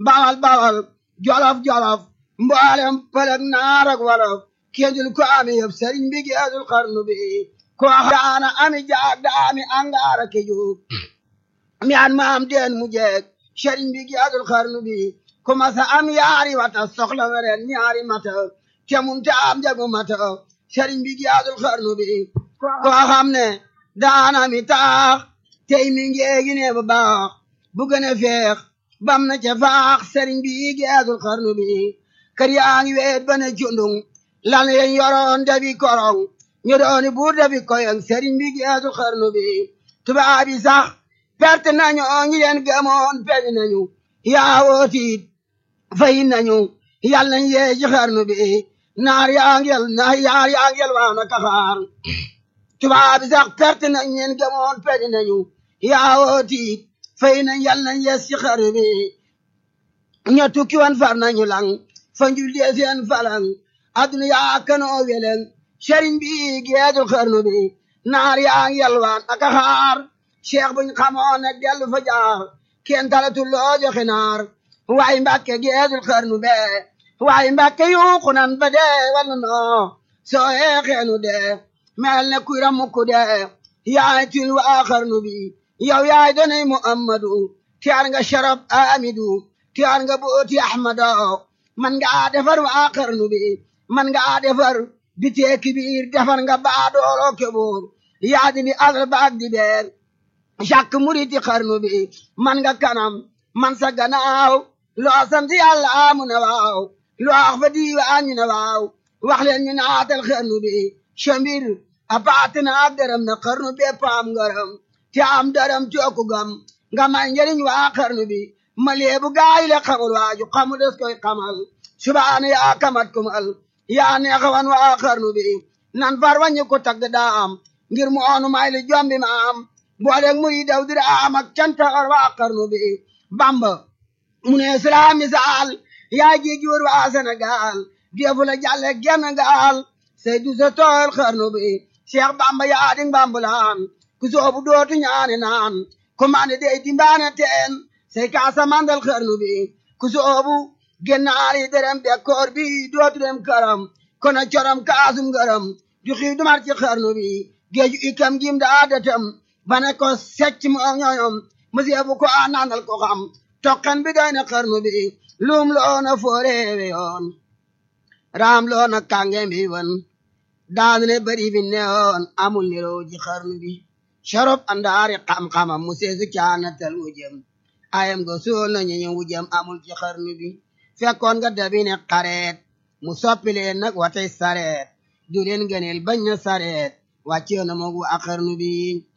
bawal bawal jolof jolof mboolem pëlëg naar ak wolof kéndul ko ami yëpp sëriñ bi geesul xarnu bi ko daana ami jaag daami angaara ke juug mi an maam deen mu jeeg sëriñ bi geesul xarnu bi ku masa am yaari wata soxla weren ñaari mata te mun te am jagu mata sëriñ bi geesul xarnu bi ko xam ne daana mi taax tey mi ngeegi ne ba baax bu gën a feex bam na ca faax sëriñ bi geesul xarnu bi kër yaa ngi weet ba ne cundung lan yen yoroon dabi korong ñu dooni buur dabi koyong sëriñ bi geesul xarnu bi tubaab yi sax perte nañu ñi leen gëmoon peñ nañu yaa wootiit fay nañu yal nañ yee ci xarnu bi naar yaa ngel naar yaar yaa ngel waa na kaxaar tubaab yi sax perte nañ leen gëmoon peñ nañu yaa wootiit fay nañ yal nañ yees ci xarnu bi ña tukki wan far nañu lang fa njul dee seen falang aduna yaa kanoo weleng sëriñ bi geedul xarnu bi naar yaa ngi yalwaan aka xaar cheikh buñ xamoon ne dellu fa jaar kenn talatul loo joxe naar waaye mbàkke geedul xarnu be waaye mbàkke yuuxu nan ba dee wala noo soo yeexeenu dee mel ne kuy ramukku dee yaay til waa xarnu bi yow yaay donay muhammadu tiyaar nga sharaf amidu tiyaar nga booti ahmado man nga defar waa xarnu bi man nga defar bitee kibiir defar nga baadoolo keboor yaadi bi asal baag di beer càkk muriti xarnu bi man nga kanam man sa ganaaw loo sant yàlla amu ne waaw loo wax fa diiwaan ñu ne waaw wax leen ñu naatal xarnu bi chambir a paatina ak dërëm na xarnu bi paam ngaram te am dërëm cooku gam nga may njëriñ waa xarnu bi ma leebu gaay le xamul waaju xamu des koy xamal subaana yaa kamat kumal yaa neexawan waa xarnu bi nan far wañu ko tagg daam ngir mu oonu may li jombi ma am booleeg muri daw dira am ak canta war waa xarnu bi bamba mu ne sira misaal yaa jéegi wër waa Sénégal defu la jàlle genn gaal say du sa tool xarnu bi Cheikh bamba yaa ding bambulaan ku soobu dootu ñaani naan ku mane dey dimbaane teen say kaasa mandal xarnu bi ku soobu gennaari derem bekkoor bi dootu dem karam kono corom kaasum garam du xiif du mar ci xarnu bi géeju ikam gim daa datam bane ko secc mo ñoñom monsieur bu ko a naanal ko xam tokkan bi doy na xarnu bi lum loona fooreewe yoon raam loona kànge bi won daanu ne bari bi newoon amul niroo ji xarnu bi sharop andaari xam-xamam mu seesu caanatal wujëm ayam go suul na ñu wujëm amul ci xarnu bi fekkoon nga dabi ne xareet mu soppi leen nag watay sareet du leen gëneel bañ na sareet wàccee na moog waa xarnu bi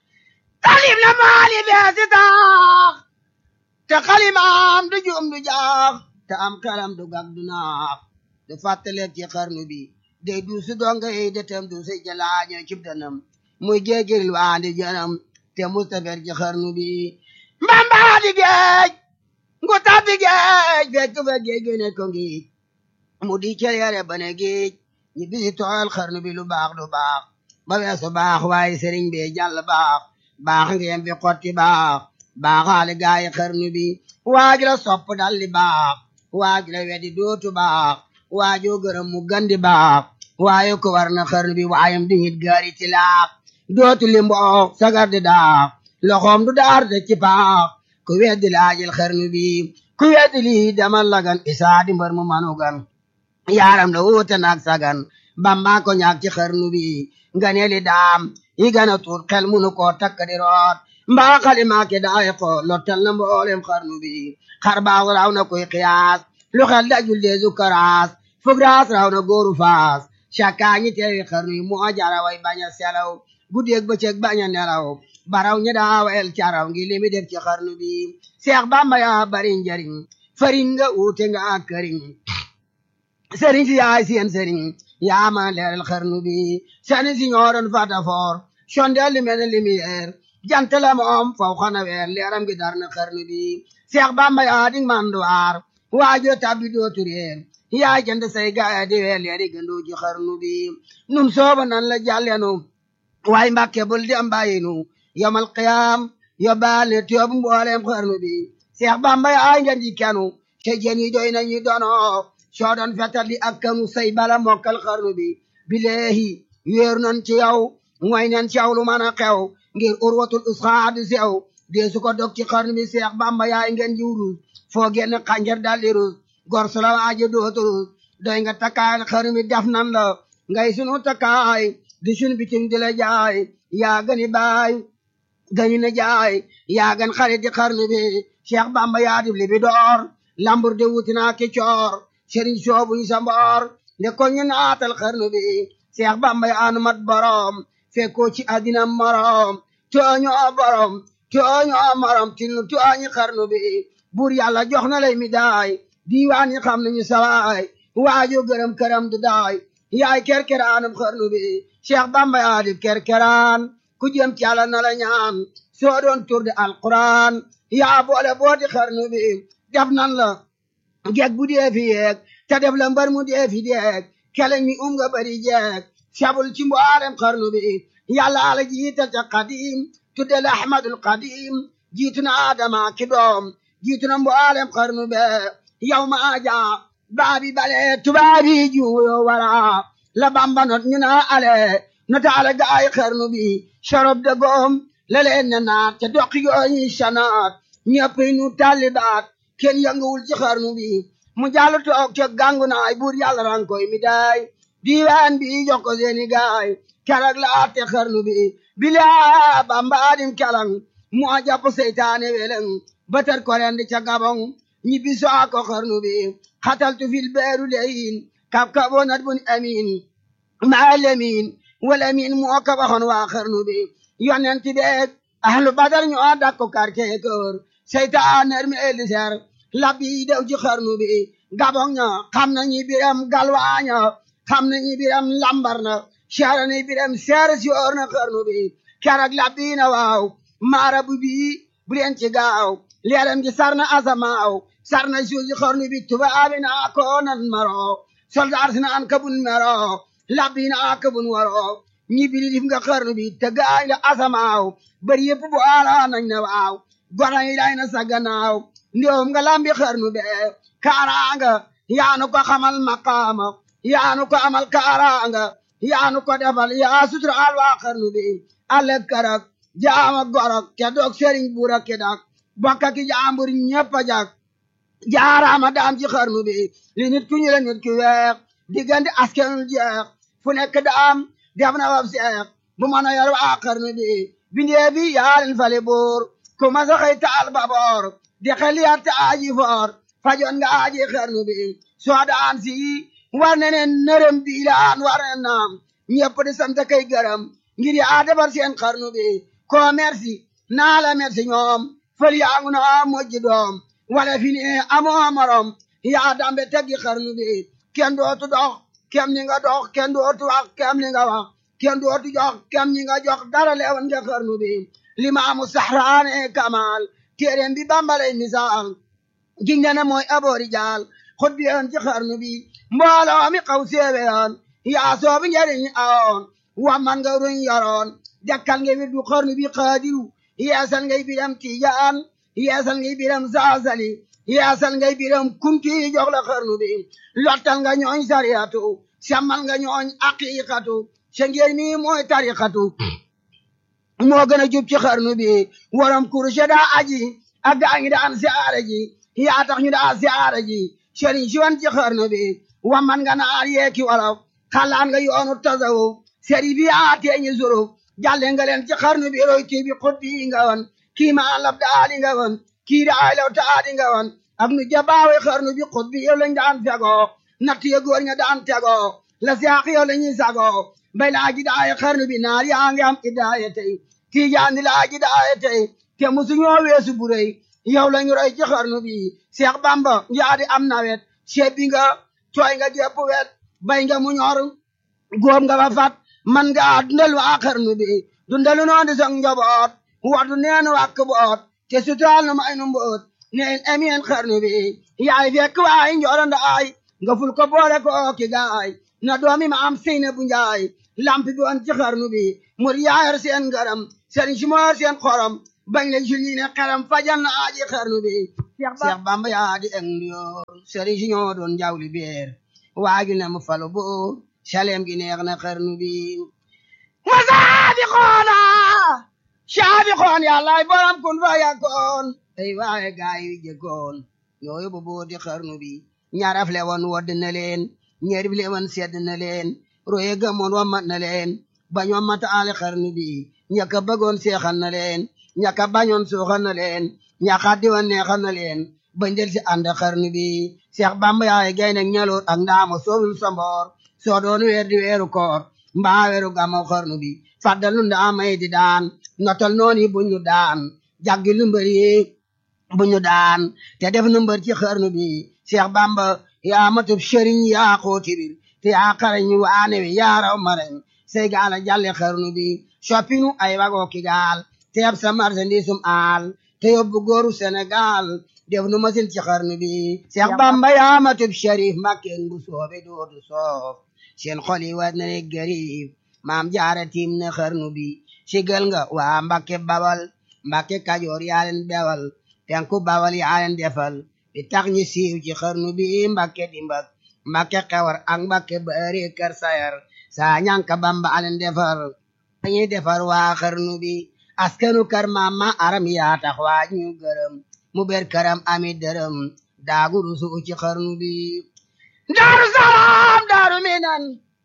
talim na maali beesi taax te xalimaam du juum du jaax te am xelam du gag du naax du fàttaleeg ci xarnu bi day du su donga yi detem du si jalaaño cib danam muy géegiril waandi janam te mustafer ci xarnu bi mbambaa di géej ngu tabbi géej fekk fa géej gi ne ko ngiij mu di cere yare bane géej ñi bisi tooyal xarnu bi lu baax du baax ba weesu baax waaye sëriñ bi jàll baax baax ngeen fi xotti baax baaxaale gaayi xarnu bi waaju la sopp dalli baax waaju la weddi dootu baax waajoo gërëm mu gandi baax waaye ko war na xarnu bi waayam di hit gaari ti laax dootu li mboox sagar di daax loxoom du daar de ci paax ku weddi laajil xarnu bi ku weddi lii demal lagan isaa di mbër mu manugan yaaram la wuute naag sagan bamba ko ñaag ci xarnu bi nga ne li daam yi gana tuut xel munu koo takk di root mbaa xalimaa ke daay ko lottal na mboolem xarnu bi xar baax raw na koy xiyaas lu xel dajul deesu karaas fug raas raw na góoru faas cakkaa ñi teewi xarnu yi moo jara way bañ a selaw guddeeg bëccëg bañ a nelaw baraw ñi daa wayel caraw ngi limi def ci xarnu bi seex bamba yaa bari njariñ fariñ nga uute nga ak këriñ sëriñ si yaay seen sëriñ yaa ma leeral xarnu bi sani si ñooroon fata foor sondeel li mel ne lumière jant la moom faw xana weer leeram gi dar na xarnu bi seex bamba yaa di manduwaar waajo tabbi dootu réer yaa jënd say gaaya di weer leeri gëndu ji xarnu bi nun sooba nan la jàllenu waaye mbàkke bul di am bàyyinu yomal qiyaam yóbbaale tiyoobu mboolem xarnu bi seex bamba yaa ngeen di kenu te jën yi doy nañu dono soo doon fetal di ak kanu say bala mokkal xarnu bi bileehi wéeru nan ci yow mooy nan ci yow lu mën a xew ngir urwatul usxaadu sew dee su ko dog ci xarnu bi seex bamba yaay ngeen jiw rus foo génn xànjar daldi rus gor su la waaji dootu rus doy nga takkaay xarnu bi def nan la ngay sunu takkaay di sunu bitim di la jaay yaa gani baay gani na jaay yaa gan xarit di xarnu bi seex bamba yaa dib li bi door lambur de wuti naa ki coor sëriñ soobu yi sa mboor nde ko ñu naatal xarnu bi seex bamba yaa nu mat borom fekkoo ci àddina morom tooñoo borom tooñoo morom tinu tooñi xarnu bi buur yàlla jox na lay mi daay diiwaan yi xam nañu sawaay waaju gërëm këram du daay yaay kerkeraanum xarnu bi seex bamba yaa dib kerkeraan ku jëm ci yàlla na la ñaan soo doon tur de alquran yaa boole booti xarnu bi def nan la jeeg bu dee fi yeeg te def la mbar mu dee fi deeg keleñ mi um nga bari jeeg sabul ci mboolem xarnu bi yàlla ala jiital ca qadim tudde la ahmadul qadim jiitu na adama ki doom jiitu na mboolem xarnu be yow ma aja baabi bale tubaabi juuyo wala la bamba not ñu na ale nota ala gaay xarnu bi sorob de goom la leen na naat ca doqi gooñi sanaat ñëpp nu talibaat kenn yënguwul ci xarnu bi mu jàll toog ca gàngu naay buur yàlla ran koy mi daay diiwaan bi jox ko seeni gaay keroog la atte xarnu bi bilaa bamba adim kelang mu a jàpp seytaane weleng batar ko rendi ca gabong ñibbi soo ko xarnu bi xataltu fil beeru leyin kab kabo nat bun amin maa lemin wala min moo ko waxoon waa xarnu bi yonent beeg ahlu badar ñoo dakko quartier kër seytaan mi eliser labbi dew ci xarnu bi gabong ña xam nañu biram galwaaña xam nañu biram lambar na seera ni biram seere si oor na xarnu bi keroog labbi na waaw maara bu bii bu leen ci gaaw leeram gi sar na asamaaw sar na suuf si xarnu bi tubaabi naa ko nan maro soldaar si naan kabun mero labbi naa kabun waro ñi bili dif nga xarnu bi te gaay la asamaaw bari yëpp bu ala nañ na waaw gona yi day na sa gannaaw ndoom nga lambi xarnu be kaaraanga yaanu ko xamal maqaama yaanu ko amal kaaraanga yaanu ko defal yaa suturaal waa xarnu bi ale karak jaama gorok ke dog sëriñ buura ke dak bokka ki jaambur ñëpp a jak jaaraama daam ci xarnu bi li nit ku ñu la nit ki weex diggante askanul jeex fu nekk daam def na wab seex bu mën a yor waa xarnu bi bindee bi yaalin fale boor ku ma sa xëy taal baboor di xel yar te aaji foor fajoon nga aaji xarnu bi soo daan si war ne ne nërëm biilaan war ne naam ñëpp di sant kay gërëm ngir yaa defar seen xarnu bi ko merci naa la merci ñoom fël yaa ngu naa mojji doom wala fi ne amoo morom yaa dambe teggi xarnu bi kenn dootu dox kem ni nga dox kenn dootu wax kem ni nga wax kenn dootu jox kem ni nga jox dara leewan nga xarnu bi limaamu saxraane kamal téeréem bi bambalay misaal giñ ne mooy aboori jaal xut bi yoon ci xarnu bi mbooloo mi xaw séewe yoon yaa soobu njariñ awoon wa man nga ruñ yoroon dekkal nga wirdu xarnu bi xaadiru yeesal ngay biram tiijaan yeesal ngay biram saasali yeesal ngay biram kunti jox la xarnu bi lottal nga ñooñ sariyatu sammal nga ñooñ aqiqatu sa ngeen mi mooy tariqatu moo gën a jub ci xarnu bi waram kurushe daa aji ak gaa ngi daan siyaare ji yaa tax ñu daa siyaare ji sëriñ si wan ci xarnu bi wamman nga naar yeeki wolof xalaan nga yoonu tasawuf sëri bi yaa teeñi suruf jàlle nga leen ci xarnu bi roy kii bi xut bi nga wan kii ma lab daali nga wan kii daay law taadi nga wan ak nu jabaawe xarnu bi xut bi yow lañ daan fegoo natt ya góor ña daan tegoo la siyaax yow la ñuy sagoo bay laa ji daay xarnu bi naar yaa ngi am idaaya tey tiijaan di laa ji daaya tey te musu ñoo weesu bu rëy yow lañu roy ci xarnu bi Seex Bamba yaa di am nawet sebbi nga tooy nga jépp wet bay nga mu ñor góob nga ba fat man nga dundal waa xarnu bi dundalu noon di song njaboot wadu neen wàkk boot te sutaal nu may nu mboot neen emeen xarnu bi yaay fekk waay njoranda ay nga ful ko boole ko ki gaay na doomi ma am seyna bu njaay lampi bi woon ci xarnu bi mur yaayar seen ngaram seen si moor seen xorom bañ la julli ne xaram fajal na aaji xarnu bi Seex Bamba yaa di eng ndiyoor sëriñ si ñoo doon jawli beer waaju ne mu falu buur saleem gi neex na xarnu bi wa saabiqoona saabiqoon yàllaay borom kun fa yakkoon tey waaye gaay yi jëkkoon ñoo yóbbu booti xarnu bi ñaaraf le woon wodd na leen ñeer bi le woon sedd na leen roye gëmoon wammat na leen bañ wammat aale xarnu bi ñaka bëggoon seexal na leen ñaka bañoon suuxal na leen ñaka diwan neexal na leen bañ del si ànd xarnu bi Seex Bamba yaay gaynde ñaloot ak ndaama soowul samboor soo doon weer di weeru koor mbaa weeru gàmmu xarnu bi fàddal nu ndaamay di daan notal noon yi buñu daan jaggi lu mbër yi buñu daan te def nu mbër ci xarnu bi Seex Bamba yaa matub sëriñ yaa xooti bir te yaa xarañ waane wi yaa raw marañ say gaala jàlle xarnu bi soppinu ay wagoo ki gaal teeb sa marchandisum aal te yóbbu góoru Sénégal def nu masin ci xarnu bi Seex Bamba yaa matub sharif makkeen bu soobe dootu soof seen xol yi war na ne gariif maam jaara tiim na xarnu bi sigal nga waa Mbakke Bawal Mbakke Kajoor yaa leen bewal penku Bawal yaa leen defal di tax ñi siiw ci xarnu bi Mbakke dimbak Mbakke xewar ak Mbakke bari kër sayar saa ñanka Bamba alen defar dañuy defar waa xarnu bi askanu kër mama aram yaa tax waa ñu gërëm mu ber këram ami dërëm daagu rusu ci xarnu bi daaru salaam daaru minan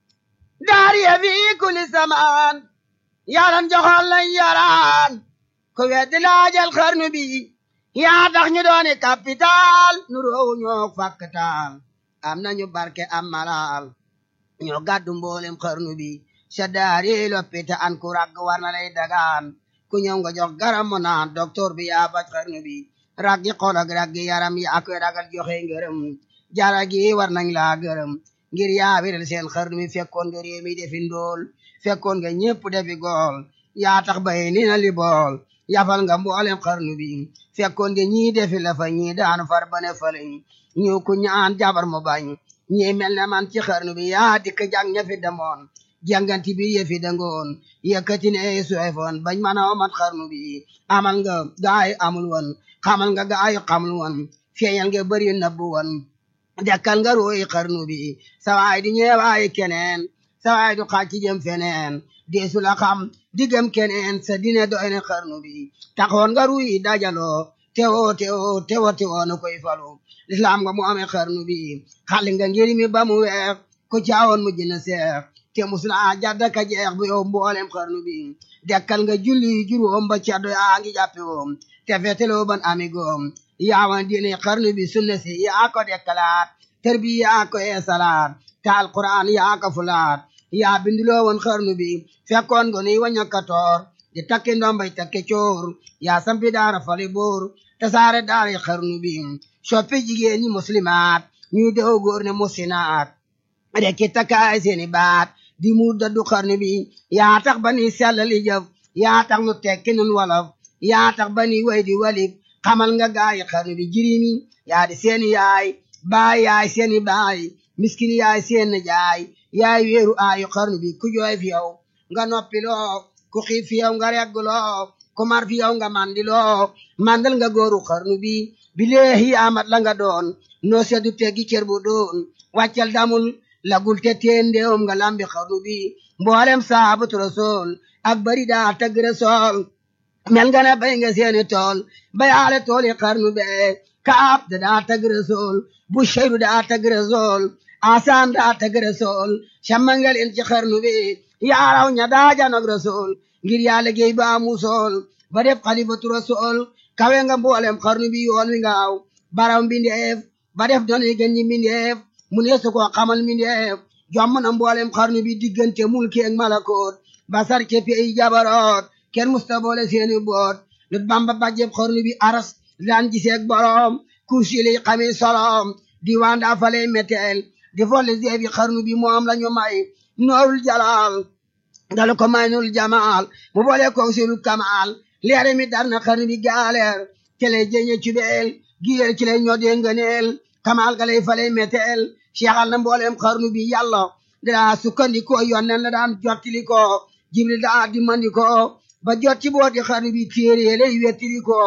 daari ya fi kulli samaan yaran joxoon lañ yaraan ku weddi laajal xarnu bi yaa tax ñu dooni capital nu roowu ñoo fakkatal am nañu barke am malal ñoo gàddu mboolem xarnu bi sa daari loppita an ku ragg war na lay dagaan ku ñëw nga jox garam mu naan docteur bi yaa faj xarnu bi raggi xol ak raggi yaram yaa koy ragal joxe ngërëm jara gi war nañ laa gërëm ngir yaa wiral seen xarnu bi fekkoon nga réew mi defi ndool fekkoon nga ñépp defi gool yaa tax bay ni na li bool yafal nga mboolem xarnu bi fekkoon nga ñii defi la fa ñii daanu far bane faleñ ñu ku ñaan jabar mu bañ ñii mel ne man ci xarnu bi yaa dikk jàng ña fi demoon jànganti bi yëfi dangoon yëkkati ne suefoon bañ mën a omat xarnu bi amal nga gaay amul woon xamal nga gaay xamul woon feeñal nga bëri nëbbu woon dekkal nga ruuy xarnu bi sawaay di ñeewaay keneen sawaay du xaaj ci jëm feneen deesu la xam diggam keneen sa dine doy na xarnu bi taxoon nga ruuy dajaloo teewoo teewoo teewoo teewoo na koy falu lislaam nga mu amee xarnu bi xali nga ngir mi ba mu weex ku caawoon mu jëna seex te musula jadda ka jeex bu yow mboolem xarnu bi dekkal nga julli juróom ba caddo yaa ngi jàppe woom te feteloo ban ami goom yaawan diine xarnu bi sunna si yaa ko dekkalaat tër bi yaa ko eesalaat te alquran yaa ko fulaat yaa binduloo woon xarnu bi fekkoon nga nuy waña katoor di takki ndombay takki coor yaa sampi daara fali boor te saare daara xarnu bi soppi jigéen ñi muslimaat ñuy dew góor ne musinaat rekki takkaay seeni baat di mu daddu xarnu bi yaa tax ba ni sellali jëf yaa tax nu tekki nun wolof yaa tax ba ni way di walib xamal nga gaayi xarnu bi jirimi yaa di seeni yaay baay yaay seeni baay miskin yaay seen jaay yaay weeru aayu xarnu bi ku jooy fi yow nga noppiloo ku xiif fi yow nga regguloo ku mar fi yow nga mandiloo mandal nga góoru xarnu bi bileehi amat la nga doon noo seddu teggi cër bu doon wàccal damul lagul te teen ndeewum nga lambi xarnu bi mboolem saabatu rasool ak bari daa tagg rasool mel nga ne bay nga seeni tool bayaale tooli xarnu be kaab da daa tagg rasool bu sheyru daa tagg rasool asaan daa tagg rasool cammangal in ci xarnu bi yaaraw ña daa janog rasool ngir yaa liggéey ba musool ba def xalifatu rasool kawe nga mboolem xarnu bi yoon wi ngaaw baraw mbindeef ba def doon gën ñi mbindeef mu ne su ko xamal mbindeef jomm na mboolem xarnu bi diggante mulki ak malakoot basar ci pey jabaroot kenn musta boole seeni boot lut bamba bàjjeb xarnu bi aras daan giseeg boroom kursi li xami solom diwaan daa faley meteel di folle zeebi xarnu bi moom la ñu may noorul jalaal dalu ko may nul jamaal mu boole ko silul kamaal leere mi dar na xarnu bi gaaleer kele jeñe cubeel giyeel ci lay ñoo dee ngëneel kamaal ga lay faley meteel seexal na mboolem xarnu bi yàlla daa sukkandikoo yonnen la daan jottili ko jibril daa dimmandi ko ba jot ci booti xarnu bi téere lay wettili ko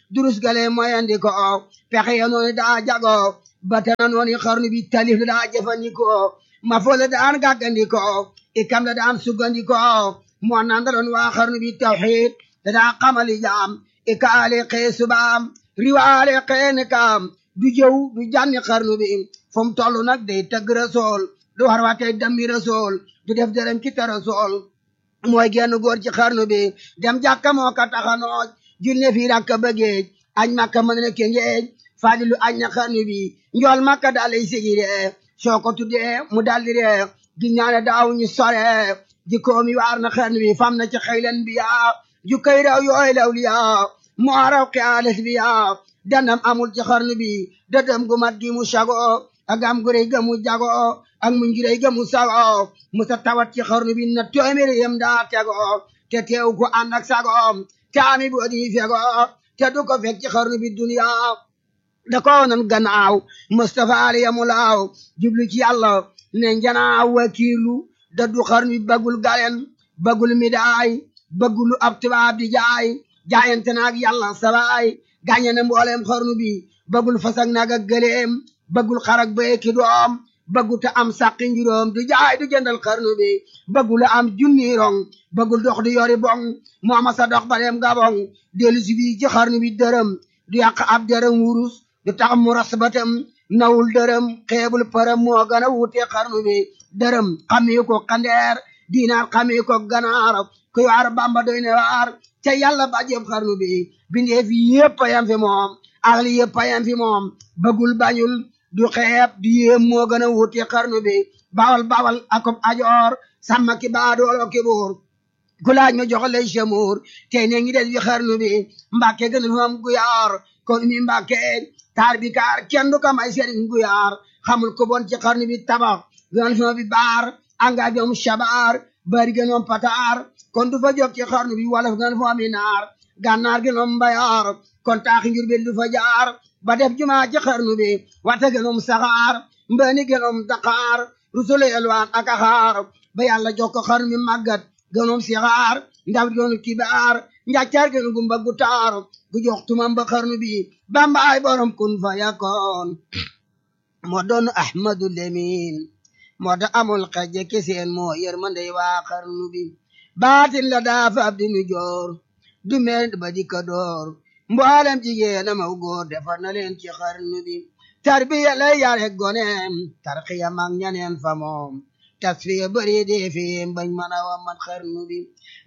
durus gale moyandi ko pexe ya noonu daa jago ba tana noonu xarnu bi talif la daa jëfandikoo ma fo la daan gàggandikoo ikam la daan suggandikoo moo naan da doon waa xarnu bi tawxiid da daa xamali jaam ikaale xee subaam riwaale xee ne kaam du jëw du jànni xarnu bi fu mu toll nag day tëgg rasool du war waatee dammi rasool du def dërëm ci te rasool mooy genn góor ci xarnu bi dem jàkka moo ka taxanooj julne fii rakka bëggeej añ makka mën na kengeej fadilu añ na xarnu bi njool makka dalay sigire soo ko tuddee mu daldi ree gi ñaane daaw ñu sore jikkoomi waar na xarnu bi fam na ci xëylen bi yaa ju kay raw yooy law li yaa moo raw xiyaalis bi yaa danam amul ci xarnu bi dëdëm gu mat gi mu sago ak am gu rëy ga mu jago ak mu ngiray ga mu sago mu sa tawat ci xarnu bi na téeméer yem daa tego te teew ko ànd ak sagoom te ami bu di fego te du ko fekk ci xarnu bi duniya da ko nan gannaaw Mustafa ali yamu laaw jublu ci yàlla ne njanaaw wakiilu da du xarnu bi bagul galen bagul midaay bagulu ab tubaab di jaay jaayante naag yàlla sabaay gàññe na mboolem xarnu bi bagul fasak naag ak gëleem bagul xarak beeki doom bëggu te am sàqi njuróom du jaay du jëndal xarnu bi bëggu la am junni rong bëggul dox di yori bong moo ma sa dox ba dem gabong dellu si bii ci xarnu bi dërëm du yàq ab dërëm wurus du tax mu ras batam nawul dërëm xeebul përëm moo gën a wuute xarnu bi dërëm xamee ko xandeer diinaar xamee ko ganaar kuy waar bamba doy ne waar te yàlla ba jëb xarnu bi bindee fi yëpp a yam fi moom axli yëpp a yam fi moom bëggul bañul du xeeb du yéem moo gën a wuti xarnu bi bawal bawal akob ajoor sàmm ki baadoolo ki buur ku laaj ma jox lay semuur tey ne ngi des bi xarnu bi mbàkke gënal moom guyaar kon mi mbàkke taar bi kaar kenn du ko may sëriñ guyaar xamul ko bon ci xarnu bi tabax gënal fi bi baar anga bi moom shabaar bari gën moom pataar kon du fa jóg ci xarnu bi wala gënal fi mi naar gànnaar gën moom mbayaar kon taaxi njur bi du fa jaar ba def jumaa ci xarnu bi wata gënoom saxaar mbëni gënoom daqaar rusule elwaan ak axaar ba yàlla jox ko xarnu bi màggat gënoom sixaar ndaw gënu kibaar njàccaar gënu gumba gu taar gu jox tumam ba xarnu bi bamba ay borom kun fa yakoon moo doon ahmadu lemin moo da amul xejje keseen moo yërmandey waa xarnu bi baatin la daafa ab di nu joor du meen ba di ka door mboolem jigéen amaw góor defar na leen ci xarnu bi tarbiya lay yare goneem tarxiya mag ñaneen fa moom tasfiya bëri dee fi bañ mën a wa man xarnu bi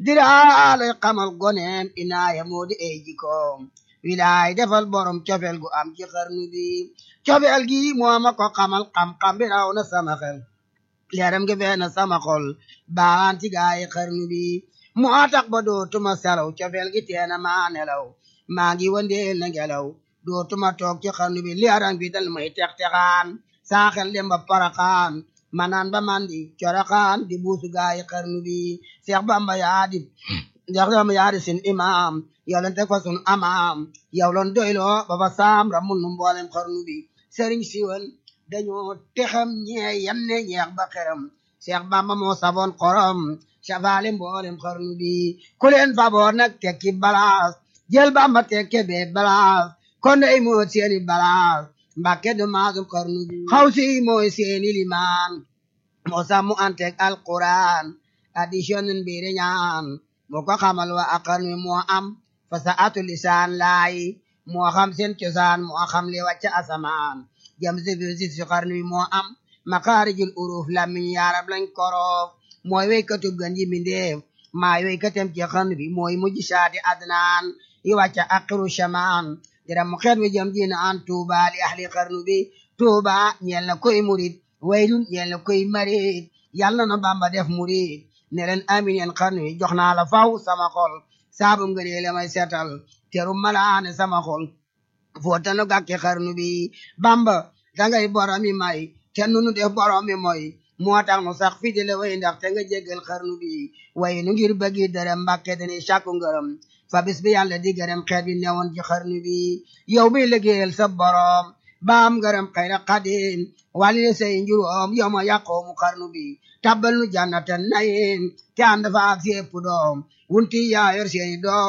diraa lay xamal goneem inaaya moo di ay jikoom wilaay defal borom cofeel gu am ci xarnu bi cofeel gi moo ma ko xamal xam-xam bi raw na sama xel leeram gi fee na sama xol baan ci gaay xarnu bi moo tax ba dootuma selaw cofeel gi teena maa nelaw maa ngi wandeel na ngelaw dootuma toog ci xarnu bi leeram bi dal may tex texaan saaxel dem ba paraxaan manaan ba mandi coraxaan di buusu gaay xarnu bi Seex Bamba yaa di Seex Bamba yaa di sin imaam yow lan teg fa sun amaam yow lan doyloo ba fa saam ramul nu mboolem xarnu bi sëriñ siwan dañoo texam ñee yam ne ñeex ba xeram Seex Bamba moo saboon xorom safaale mboolem xarnu bi ku leen faboor nag tekki balaas jël Bamba tekke be balaas kon day moo seeni balaas Mbàkke du maasum xarnu bi xaw si mooy seeni limaan moo sàmmu antek alquran addition mbiri ñaan moo ko xamal wa ak xarnu bi moo am fa sa atu lisaan laay moo xam seen cosaan moo xam li wàcc asamaan jam si fi si si xarnu bi moo am makaarijul uruf lamiñ yaarab lañ koroof mooy weykatub gan yi mindeef maay weykatem ci xarnu bi mooy mujj saati adnaan yi wàcca aqiru shamaan dira mu xeet wi jëm dina an tuuba li ahli xarnu bi tuuba ñeel na koy murid waylun ñeel na koy marid yàlla na bamba def murid ne leen amin yeen xarnu bi jox naa la faw sama xol saabu ngënee la may seetal teru malaane sama xol footanu gàkki xarnu bi bamba dangay boromi may te nunu def boromi moy moo tax nu sax fii di la way ndax te nga jéggal xarnu bi way nu ngir bëggi dërëm mbàkke dañuy sàkku ngërëm fa bis bi yàlla di gërëm xeet bi newoon ci xarnu bi yow bi liggéeyal sa borom baam ngërëm xayra xadim wàlli le say njuróom yow ma yàqoo mu xarnu bi tabbal nu jannatan nayin te ànd fa ak sépp doom wunti yaa yor seeni doom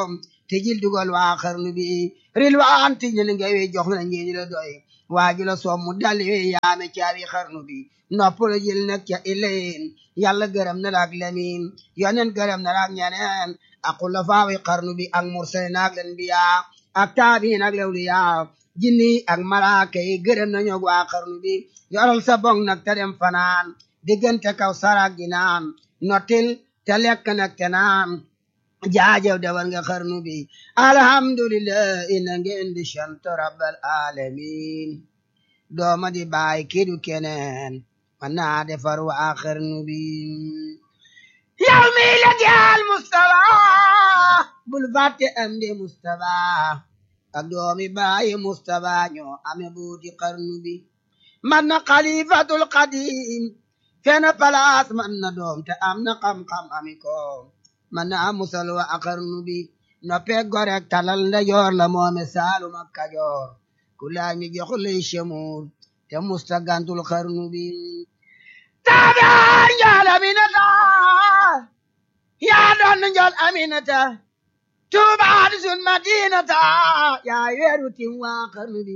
te jil dugal waa xarnu bi rilwaan ti ñu ngewe jox na ñeeni la doy waaju la soom mu dalli we yaame caabi xarnu bi noppalu jil nag ca ileen yàlla gërëm na la ak lemin yonen gërëm na la ak ñeneen ak xulafaawi xarnu bi ak mursalin ak len biya ak taabiin ak lewliya jinni ak malaaka yi gërëm nañu waa xarnu bi yoral sa bong nag te dem fanaan diggante kaw sarak gi naan notil te lekk nag te naan jaajew dawal nga xarnu bi alhamdulillah ina ngeen di sant rabbal alamin dooma di baay kidu keneen man naa defar waa xarnu bi yow mi la jaal Mustafa bul fàtte am di Mustafa ak doomi baayi Mustafa ñoo ame buuti xarnu bi man na xalifatul qadim fena palaas man na doom te am na xam-xam ami ko man na musal wa a xarnu bi noppe gorek talal nda joor la moome saalum ak kajoor ku laaj mi jox lay chemuur te musta gantul xarnu bi taabaan njool aminata yaa doon njool aminata tuubaan sun madinata yaa weeru tim waa xarnu bi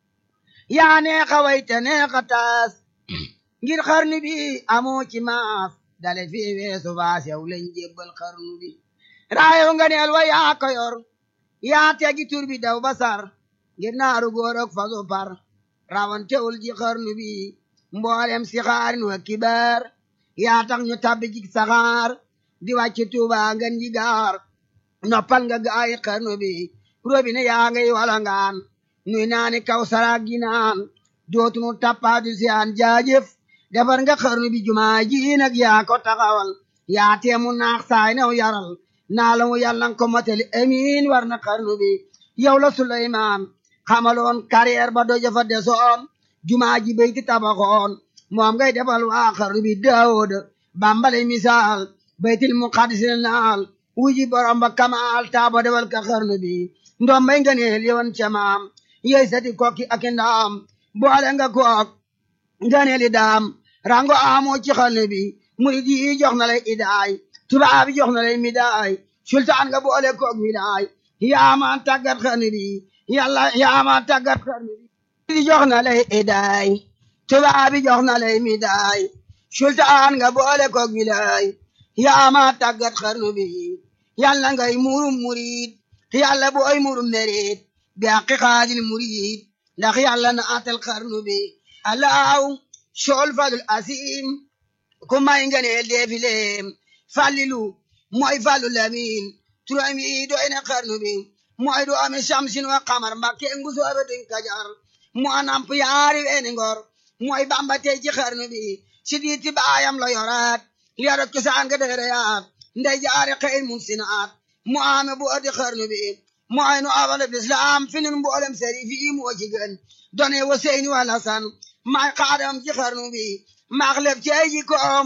yaa neexa wayte neexa taas ngir xarnu bi amoo ci maas dale fi weesu baas yow lañ jébbal xarnu bi raayo nga neel wa yaa ko yor yaa tegi tur bi daw basar ngir naaru góor ak fasu par rawantewul ji xarnu bi mboolem si xaarin wa kibaar yaa tax ñu tabbi ci saxaar di wàcc tuuba ngan ji gaar noppal nga gaayi xarnu bi robine yaa ngay walangaan nuy naani kaw saraag gi naan dootunu tappaadu siyaan jaajëf defar nga xarnu bi jumaa ji nag yaa ko taxawal yaa teemu naax saay new yaral naa la mu yàlla ko motali amiin war na xarnu bi yow la Suleymaan xamaloon carrière ba doja fa desoon jumaa ji bayti tabaxoon moom ngay defal waa xarnu bi Daawud bambale misaal baytil muqaddis naal wuji borom ba kamaal taaba defal ka xarnu bi ndoom may nga neel yoon ca maam yey sati kokki ak ndaam boole nga kook nga neeli daam rango amoo ci xarnu bi murid yi jox na lay idaay tubaab yi jox na lay midaay sultaan nga boole koog midaay yaamaan tàggat xarnu bi yàlla yaamaan tàggat xarnu bi di jox na lay idaay tubaab yi jox na lay midaay sultaan nga boole koog midaay yaamaan tàggat xarnu bi yàlla ngay murum murid yàlla booy murum merit bi àqi xaadil murid ndax yàlla na atal xarnu bi alaaw sool falul asim ku may nga neel deefileem fallilu mooy fallu lamin turam yi doy na xarnu bi mooy du ame samsin wa xamar mbakke ngu soobe duñ kajar mu anamp yaari weeni ngor mooy bamba tey ci xarnu bi si diiti baayam la yoraat liara cosaan nga dereyaat ndey jaari xëy mun sinaat mu ame bu adi xarnu bi mooy nu awal islam fi nun mboolem seri fi moo ci gën done wa seyni wa lasan may xaadam ci xarnu bi maax lef ci ay jikkoom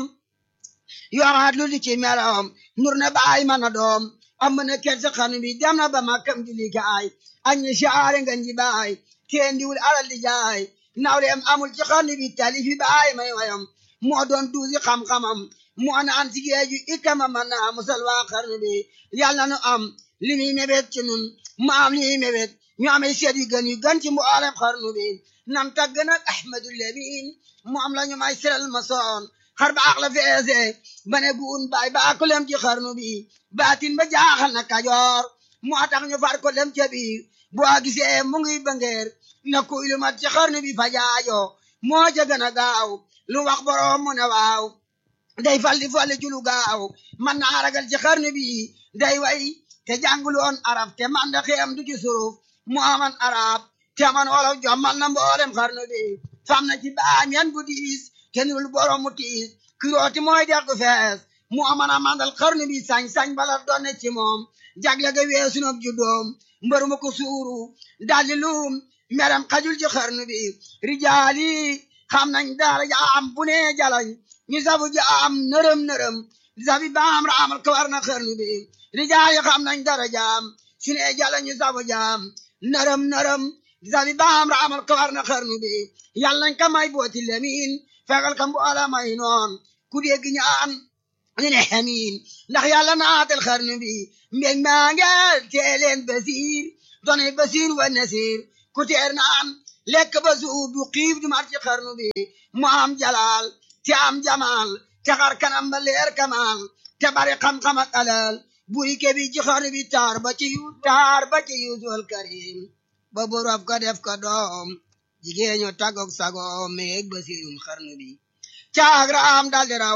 yoraat lu di ci meloom nur na baay mana doom am na ker ci xarnu bi dem na ba makkam di likaay añi saare nga nji baay teen diwul alal di jaay nawleem amul ci xarnu bi talifi baay may wayam moo doon duusi xam-xamam moo naan ci géeju ikama man na musal waa xarnu bi yàlla nu am li muy mébét ci nun mu am li muy mébét ñu amee seet yu gën yu gën ci mboolem xarnu bi nam tagg nag ahmadul lamin mu am la ñu may siral ma soon xar baax la feese ba ne buun baay baa ko lem ci xarnu bi baatin ba jaaxal na kajoor moo tax ñu far ko lem ca biir boo gisee mu ngi bangeer na kuy lu mat ci xarnu bi fa jaajo moo ca gën a gaaw lu wax boroom mu ne waaw day falli falli ci lu gaaw man naa ragal ci xarnu bi day way te jànguloon arab te man da xiyam du ci suruf mu aman arab te man wolof jommal na mboolem xarnu bi fam na ci baam yan bu diis te nul borom mu tiis kirooti mooy dex gu fees mu aman a mandal xarnu bi sañ-sañ bala doon ci moom jagle ga weesu na juddoom mbër ma ko suuru daldi luum meram xajul ci xarnu bi rijaali xam nañ dara jaam bu ne jalañ ñu safu jaam nërëm nërëm safi baam raamal kawar na xarnu bi rijaali xam nañ dara jaam su ne jalañ ñu safu jaam nërëm nërëm safi baam raamal kawar na xarnu bi yàlla nañ ka may booti lemin fegal ka mboola may noon ku dégg ñaan ñu ne xamiin ndax yàlla naatal xarnu bi mbég maa nge teeleen basiir doone basiir wa nasiir ku teer naan lekk ba suub du xiif du mar ci xarnu bi mu am jalaal te am jamaal te xar kanam ba leer kamaal te bari xam-xam ak alal buri ke bi ci xarnu bi taar ba ci yu taar ba ci yuusul karim ba borof ko def ko doom jigéen ñu tagok sagoom meeg basiirum xarnu bi caag raam daldi raw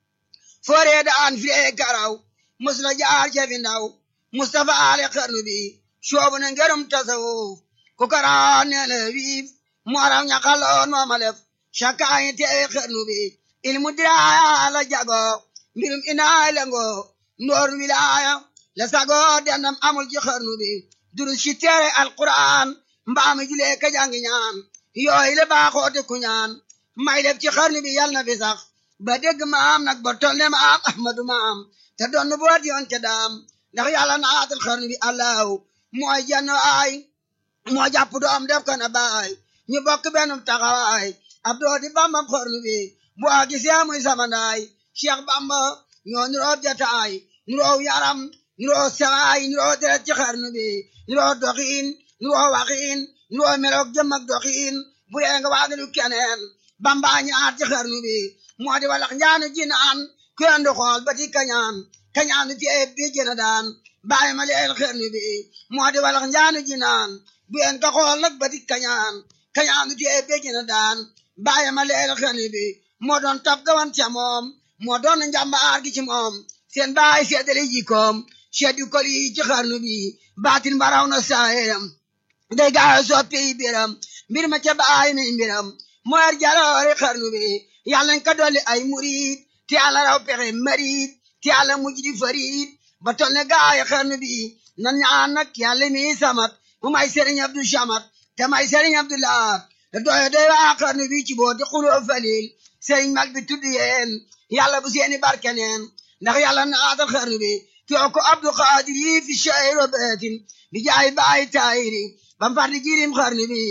fooree daan firee karaw mus la jaar cefi ndaw Mustafa ale xarnu bi soobu na ngërëm tasawuf ku karaan neele wiif mooraw ñaxaloon moomalef cakaayi teewe xarnu bi ilmu diraaya la jago mbirum inaay lengo ndoor wilaaya la sago dendam amul ci xarnu bi durus ci teere alquran mbaami julee ka jangi ñaan yooyu la baaxoote ku ñaan may def ci xarnu bi yal na fi sax ba dégg maam nag ba tol ne maam ahmadu maam te doon boot yoon ca daam ndax yàlla naatal xarnu bi allahu mooy jenn ay moo jàpp doom def ko na baay ñu bokk benn taxawaay ab doo di bambam xarnu bi bu a gisee muy samandaay cheikh bamba ñoo nuroo jataay nuroo yaram nuroo sawaay nuroo deret ci xarnu bi nuroo doxiin nuroo waxiin nuroo meloog jëm ak doxiin bu dee nga waadalu keneen bamba ñaar ci xarnu bi moo di walax njaanu jinaan ku yendu xool ba ti kañaan kañaan du tee bi jëna daan bàyyi ma leel xarnu bi moo di walax njaanu jinaan bu yen ka xool nag ba ti kañaan kañaan du tee bi jëna daan bàyyi ma leel xarnu bi moo doon tab gawan ca moom moo doon njàmbaar gi ci moom seen baay seedale jikoom seddu kol yi ci xarnu bi baatin baraw na saayeram day gaaw soppi biram mbir ma ca baay mi mbiram mooy jaloore xarnu bi yàlla nañ ko dolli ay murid te yàlla raw pexe marid te yàlla mujj di farid ba tol ne gaay xarnu bi nan ñaan nag yàlla mi samat mu may sëriñ Abdu Samat te may sëriñ Abdullah te doyo doy waa xarnu bi ci boo di xuloo falil sëriñ mag bi tudd yeen yàlla bu seeni barke neen ndax yàlla naatal xarnu bi too ko Abdu Xaadir yi fi shayro beetin bi jaay baay taayiri bam far di jirim xarnu bi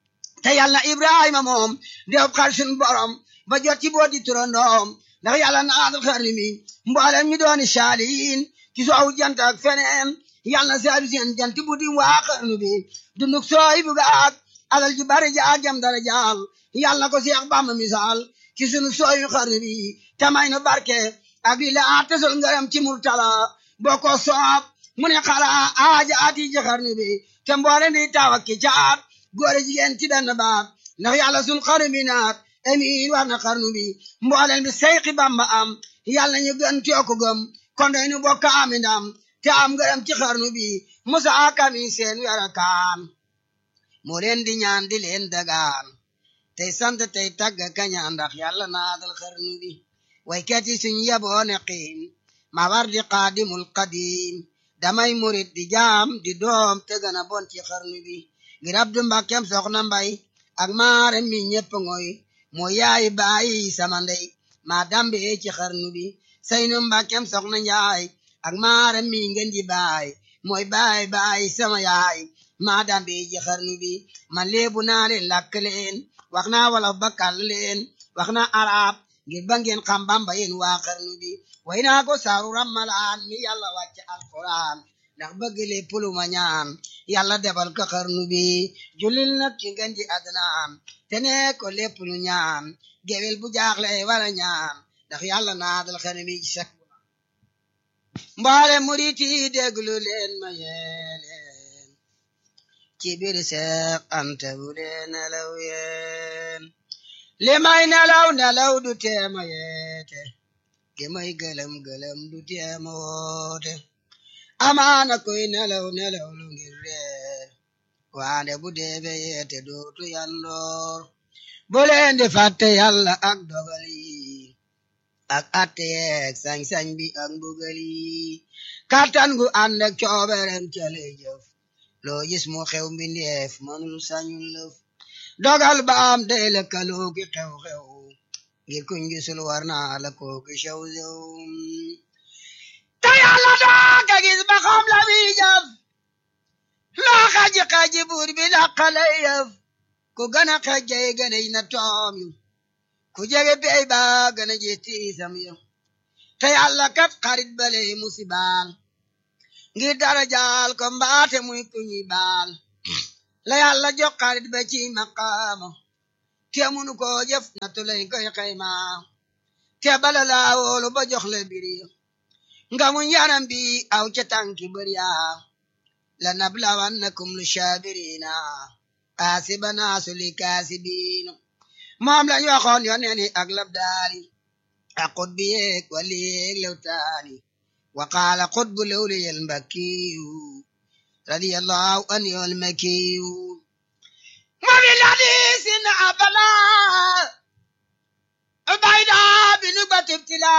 te yàlla Ibrahima moom dew xar sun borom ba jot ci boo di turandoom ndax yàlla naatal xarnu bi mboolem ñu dooni saaliin ci soowu jant ak feneen yàlla na saabi seen jant bu di waa xarnu bi dunduk sooy bu gaag alal ju bari jaag jam dara jaal yàlla na ko Seex Bamba misaal ci sunu sooyu xarnu bi tamay nu barke ak li la tesol ngaram ci murtala boo ko soob mu ne xala aaja ati ci xarnu bi te mboole di taw ak ki caat góore jigéen ci benn baat ndax yàlla sun xarnu bi naat amiin war na xarnu bi mbooleen bi seyxi bamba am yàlla ñu gën tiyoko gëm kon day nu bokk ami ndam te am ngërëm ci xarnu bi musa kami seen wera kaan moo leen di ñaan di leen dagaan tey sant tey tagg kañaan ndax yàlla naadal xarnu bi waykat yi suñ yeboo ne xiim ma war di qaadimul qadim damay murit di jaam di doom te gën a bon ci xarnu bi ngir abdu mbàkkem soxna mbay ak maare mi ñepp ngoy moo yaay bàyyi sama ndey maa dambe ci xarnu bi saynu mbàkkem soxna njaay ak maare mi ngeen ji baay mooy baay baay sama yaay maa dambe ci xarnu bi man leebu naa leen làkk leen wax naa wala bakkal leen wax naa arab ngir ba ngeen xam bamba yéen waa xarnu bi way naa ko saaru rammalaan mi yàlla wàcc alquran ndax bëgg lépp lu ma ñaan yàlla defal ko xarnu bi julil nag ci ngeen ji adnaan te ne ko lépp lu ñaan gewel bu jaaxle wala ñaan ndax yàlla naadal xarnu bi ci sak mbaale murit yi déglu leen ma yeeleen ci biir seex ante bu leen nelaw yeen li may nelaw nelaw du teema yeete li may gëlëm gëlëm du teema woote amaana koy nelaw nelaw lu ngir reer waande bu deebe yeete dootu yandoor bu leen di fàtte yàlla ak dogal yi ak atte yeeg sañ-sañ bi ak mbugal yi kàttan gu ànd ak cooberem cale jëf loo gis mu xew mbindeef mënul sañul lëf dogal ba am day lëkkaloo ki xew-xew ngir kuñ gisul war naa la kooki xew xew te yàlla daa ka gis ba xam la muy jëf loo xaji xaji buur bi laqale yëf ku gën a xejjey gën a na toom yu ku jege bey ba gën a ji tiisam yu te yàlla kat xarit bale musibaal ngir dara jaal ko mbaate muy ku ñuy baal la yàlla jox xarit ba ci maqaama te munu ko jëf nattu lay koy xayma te bala laa wóolu ba jox la biri nga mu yaram bi aw ca tànki bari yaa la nablawannakum lu shaabirina kaasibana suli kaasibiin moom lañ waxoon yoneen yi ak labdaali ak xutbi yeeg wali yeeg lewtaani wa qaala xutbu lewliyel mbakkiyu radiyallahu an yol makiyu ma fi ladisin abala bayda binu batibtila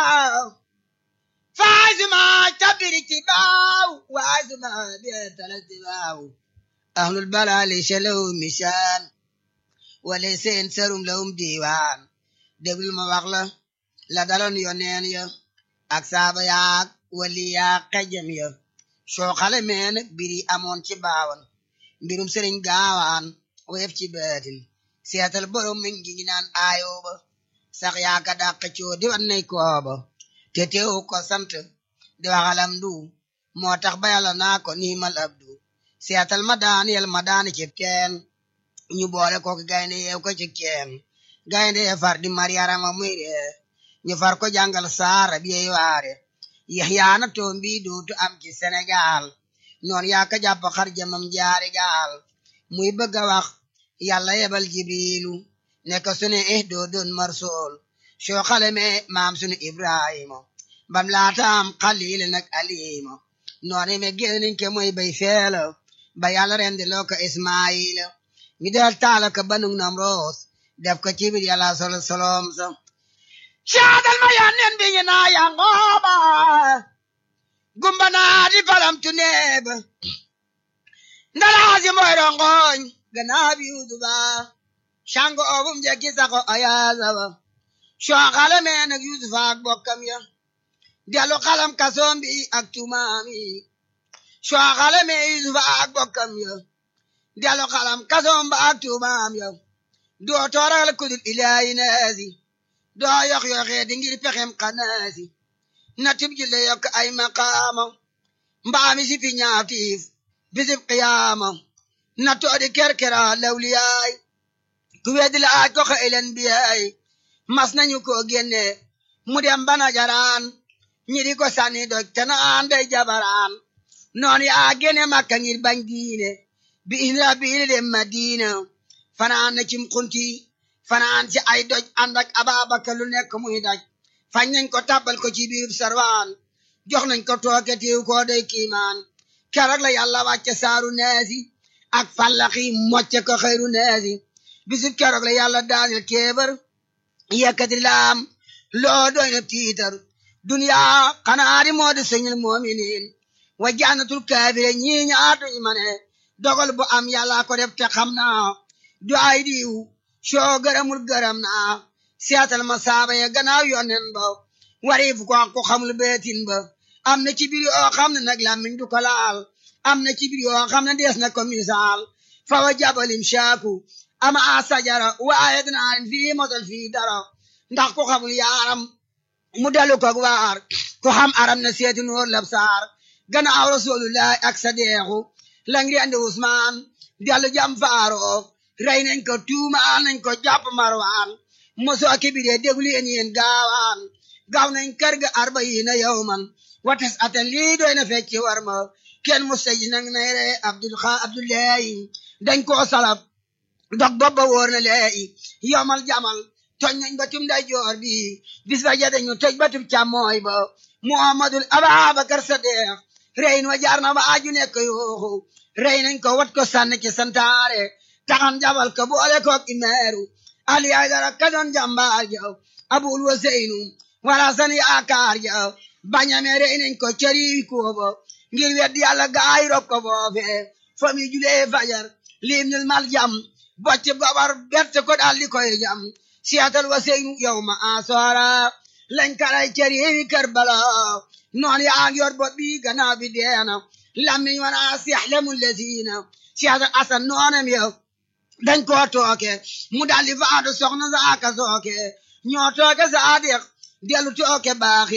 faazuma tabiri tibaaw waazuma bietala tibaaw ahlul balali shalaw misaan wala seen serum lawum diiwaan déglul ma wax la la daloon yoneen ya ak saaba yaak wali yaak xejam ya soo xale mee nag biri amoon ci baawan mbirum sëriñ gaawaan weef ci beetin seetal borom mi ngi ngi naan aayooba sax yaaka dàq coo di wan nay kooba te teewu ko sant di waxalam du moo tax ba yàlla naa ko niimal abdu seetal ma daan yel ma daan ci teen ñu boole ko gaynde yeew ko ci keen gaynde ye far di mariyarama muy ree ñu far ko jàngal saara bi yey waare yaxyaana toom bi dootu am ci Sénégal noon yaa ka jàpp xar jamam jaari gaal muy bëgg a wax yàlla yebal jibrilu ne ko sunu eh doo doon marsool soo xale me maam sunu ibrahima bam laataam xaliil nag alima noonu me génniñ ke mooy bay feela ba yàlla rendi loo ko ismaila ñu del taala ko banug nam roos def ko ci biir yàlla solo solom sa caadal ma yanneen bi ñu naa yangooba gumba naa di falam tu neeba ndalaasi mooy rongoñ ganaa bi yuduba shango obum jekki sako ayaasaba soo xale mee nag yusufa ak bokkam ya delu xalam kasoom bi ak tumaam yi soo xale mee yusufa ak bokkam ya delu xalam kasoom ba ak tumaam ya doo tooral kudul ilaahi naasi doo yox yoxee di ngir pexem xanaasi na tib ji le yokk ay maqaama mbaami si fi ñaatiif bisib qiyaama na toodi kerkera lawliyaay ku weddi la aaj ko xëylen biyaay mas nañu ko génne mu dem bana jaraan ñi di ko sànni doj te naan day jabaraan noon yaa génne makka ngir bañ diine bi inra biili dem madina fanaan na cim xunti fanaan ci ay doj ànd ak ababakar lu nekk muy daj fañ nañ ko tàbbal ko ci biir sarwaan jox nañ ko tooke tiiw koo day kiimaan keroog la yàlla wàcce saaru neesi ak fallaxi mocce ko xëyru neesi bisub keroog la yàlla daanil kéebar yekkati laam loo doy na tiitar duniyaa xanaa di moo di sëñil moominiin wa jannatul kaafire ñii ñaatuñ ma ne dogal bu am yàlla ko def te xam naa du ay diw soo gërëmul gërëm naa seetal ma saaba ya gannaaw yonnen ba wariif ko ko xamul beetin ba am na ci biir yoo xam ne nag làmmiñ du ko laal am na ci biir yoo xam ne dees na ko misaal fa wa jabalim shaaku ama a sajara waaye dinaa fii mosal fii dara ndax ku xamul yaaram mu dalu ko waar ku xam aram na seeti noor lab saar gannaaw rasulullahi ak sadeexu lang di andi Usmaan dellu jam faaroo rey nañ ko tuumaal nañ ko jàpp marwaan mosoo kibiree déglu yéen yéen gaawaan gaaw nañ kër ga arbayiina yawman wates atan lii doy na fecci war ma kenn mustaji nang nay re abdul xa abdullahi dañ koo salab dog bobba wóor na leeyi yomal jamal toj nañ ba tum day joor bi bis ba jade ñu toj ba tum càmmooy ba muhammadul ababakar sadiq rey wa jaar na ba aju nekk yooxu rey nañ ko wat ko sànni ci santaare taxan jabal ko boole koog imeeru ali ay dara ka doon jàmbaar jaw abul waseynu wala san yaakaar jaw bañame rey nañ ko cëri koobo ngir weddi yàlla gaay rob ko foofe fami julee fajar lim nil mal jam bocc gobar berte ko daal di koy jam siyatal waseynu yow ma asoora lañ karay cëri karbala noon yaa ngi yor bopp bi gannaaw bi deena lammiñ wana siyaxlemu lazina siyatal asan noonam yow dañ koo tooke mu daldi faatu soxna sa aka sooke ñoo tooke sa adiq dellu tooke baaxir